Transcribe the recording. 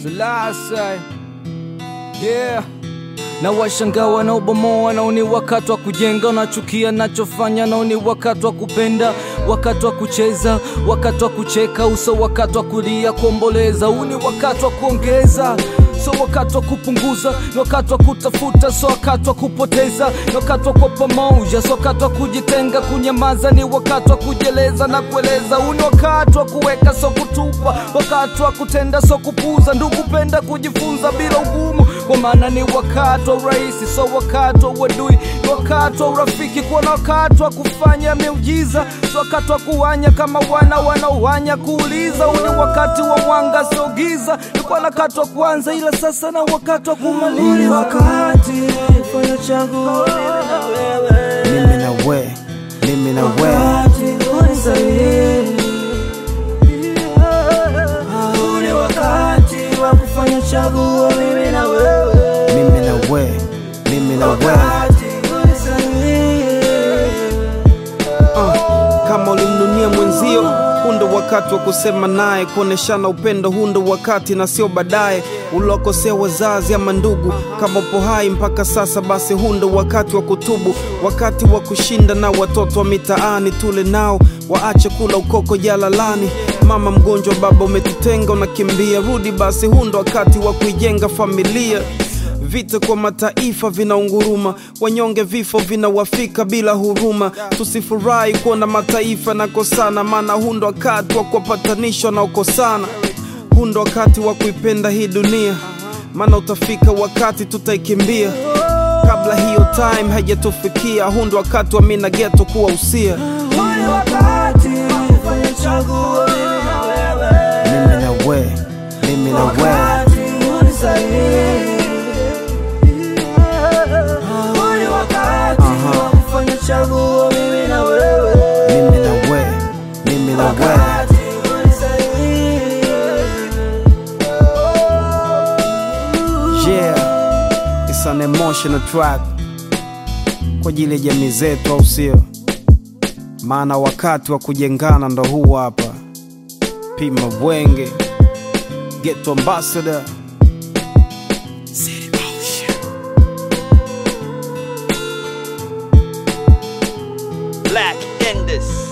Selassie. Yeah. Na washangaa wanaobomoa, nao ni wakati wa kujenga. Unachukia nachofanya, nao ni wakati wa kupenda, wakati wa kucheza, wakati wa kucheka uso, wakati wa kulia, kuomboleza. Huu ni wakati wa kuongeza so wakati wa kupunguza, ni wakati wa kutafuta, so wakati wa kupoteza, ni wakati wa kuwa pamoja, so wakati wa kujitenga, kunyamaza, ni wakati wa kujieleza na kueleza. Huu ni wakati wa kuweka, so kutupa, wakati wa kutenda, so kupuza, ndugu, penda kujifunza bila ugumu, kwa maana ni wakati wa urahisi, so wakati wa uadui, ni wakati wa urafiki, kuwa na wakati wa kufanya miujiza, so wakati wa kuwanya kama wana wanaowanya, kuuliza. Huu ni wakati wa mwanga, sio giza, nilikuwa na wakati wa kuanza ila sasa na wakati wa Huu ni kumaliza. wakati fanya chaguo mimi na we mimi na we wakati unisaidie. Huu ni wakati wa kufanya chaguo mimi na wewe mimi na we mimi na we wakati unisaidie. uh, kama ulimnunia mwenzio huu ndo wakati wa kusema naye kuoneshana upendo huu ndo wakati na sio baadaye uliwakosea wazazi ama ndugu kama upo hai mpaka sasa basi huu ndo wakati wa kutubu wakati wa kushinda na watoto wa mitaani tule nao waache kula ukoko jalalani mama mgonjwa baba umetutenga unakimbia rudi basi huu ndo wakati wa kuijenga familia Vita kwa mataifa vinaunguruma, wanyonge vifo vinawafika bila huruma. Tusifurahi kuona mataifa nakosana, maana huu ndo wakati wa kuwapatanisha wanaokosana. Huu ndo wakati wa kuipenda hii dunia, maana utafika wakati tutaikimbia kabla hiyo time haijatufikia. Huu ndo wakati wa mina geto kuwa usia. Huu ni wakati fanya chaguo mimi na wewe Mimi na we, mimi na we, wakati unisaidie. Huu ni wakati wa kufanya chaguo mimi na wewe mimi na we, mimi na we. wakati unisaidie. Yeah, it's an emotional track kwa ajili ya jamii zetu, au sio? Maana wakati wa kujengana ndo huu hapa. Pima Bwenge, Ghetto Ambassador. Black in this.